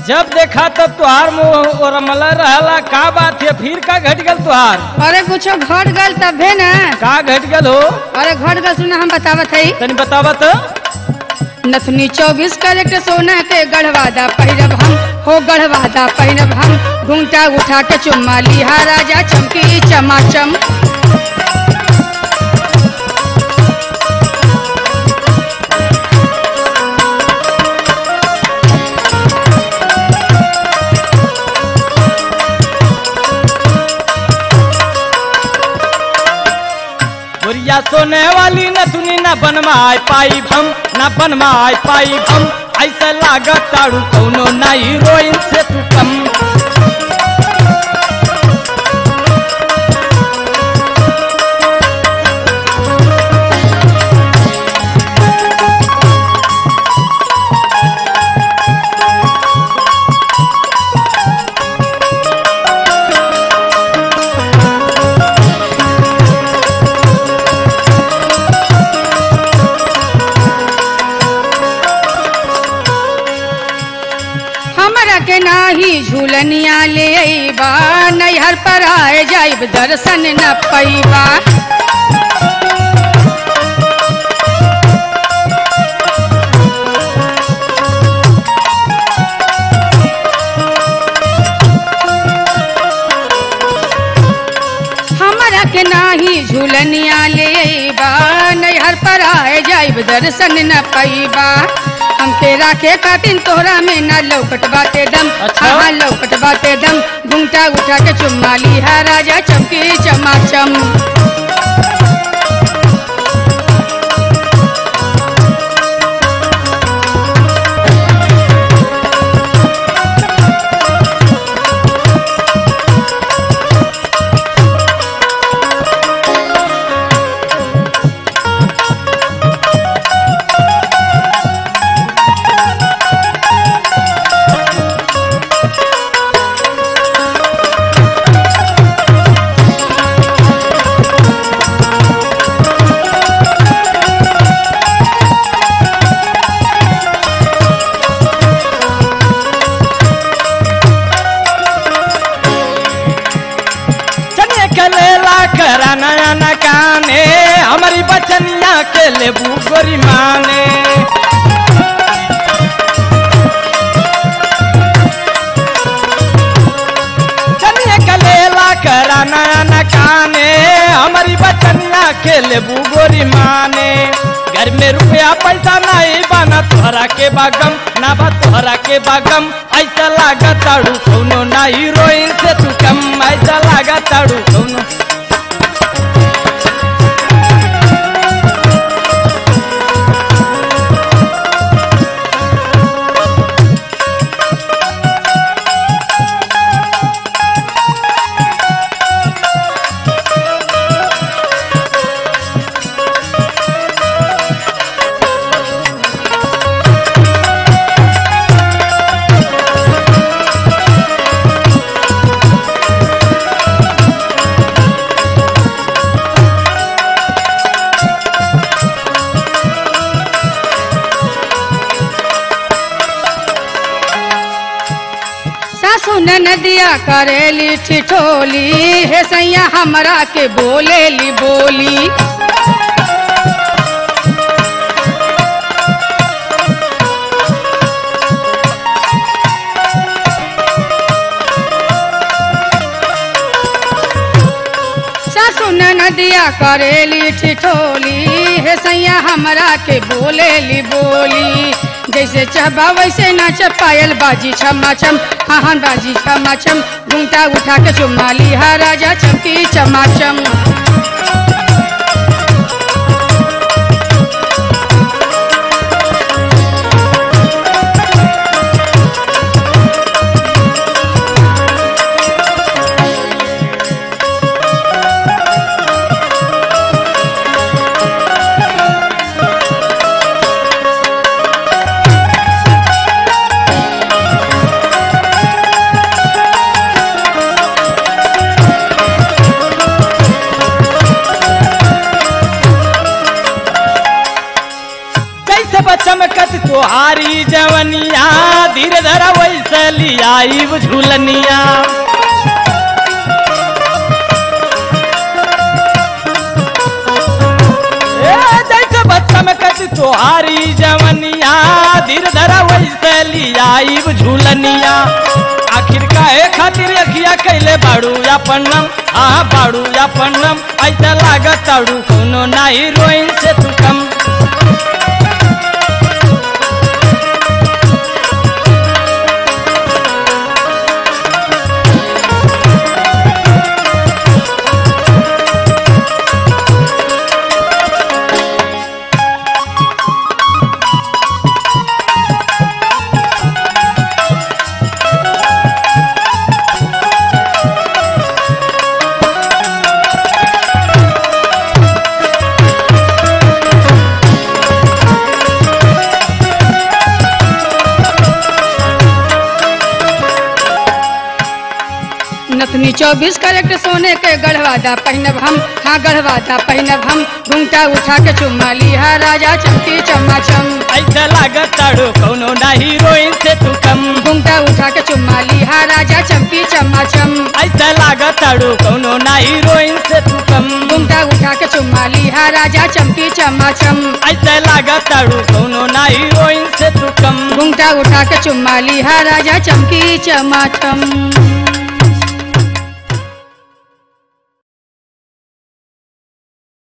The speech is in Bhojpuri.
जब देखा तब तुहार मुंह और मला रहला का बात है फिर का घट गल तुहार अरे कुछो घट गल तबे न का घट गल हो अरे घट गल सुना हम बतावत हई तनी बतावत नथनी चौबीस कैरेट सोना के गढ़वादा पहिरब हम हो गढ़वादा पहिरब हम घूंटा उठा के चुम्मा लिहा राजा चमकी चमाचम बुरिया सोने वाली न तुनी न बनवाए पाई हम न बनवाए पाई हम ऐसा लागत ताड़ू कौनो ना हीरोइन से तू कम हमरा के नाही झूलनिया ले अइबा नैहर पर आए जाइब दर्शन न पैबा हमरा के नाही झूलनिया ले अइबा नैहर पर आए जाइब दर्शन न पैबा हमके राखे खातिन तोहरा में न लौकट बाटे दम अच्छा। हाँ लौकट बाटे दम घुंटा उठा के चुम्मा लिहा राजा चमकी चमाचम चने के लेला करा नया न काने हमारी बचनिया के लेबू गोरी माने चनिया के लेला करा नया न काने हमारी बचनिया के लेबू गोरी माने घर में रुपया पैसा नहीं बना तोहरा के बागम ना बा तोहरा के बागम ऐसा लागा ताड़ू कौनो ना हीरोइन से तू कम ऐसा लागा ताड़ू कौनो सासू नदिया करेली ठिठोली हे सैया हमरा के बोलेली बोली सासू नदिया करेली ठिठोली हे सैया हमरा के बोलेली बोली जैसे चहबा वैसे नाच पायल बाजी छमा छम हाँ हाँ बाजी छमा छम घूंटा उठा के चुम्मा लिहा राजा चमकी चमाचम चमकत तोहारी जवनिया धीरे धरा वैसे लियाई झूलनिया ए, जैसे चमकत तोहारी जवनिया धीरे धरा वैसे लियाई झूलनिया आखिर काहे खातिर अखिया कैले बाड़ू या पन्नम हाँ बाड़ू या पन्नम ऐसा लागत ताड़ू कोनो ना हीरोइन से तू कम नथनी चौबीस कैरेट सोने के गढ़वादा पहनब हम हाँ गढ़वादा पहनब हम घूंघटा उठा के चुम्मा लिहा राजा चमकी चमाचम ऐसा लागत ताड़ू कोनो ना हीरोइन से तू कम घूंघटा उठा के चुम्मा लिहा राजा चमकी चमाचम ऐसा लागत ताड़ू कोनो ना हीरोइन से तू कम घूंघटा उठा के चुम्मा लिहा राजा चमकी चमाचम ऐसा लागत ताड़ू कोनो ना हीरोइन से तू कम घूंघटा उठा के चुम्मा लिहा राजा चमकी चमाचम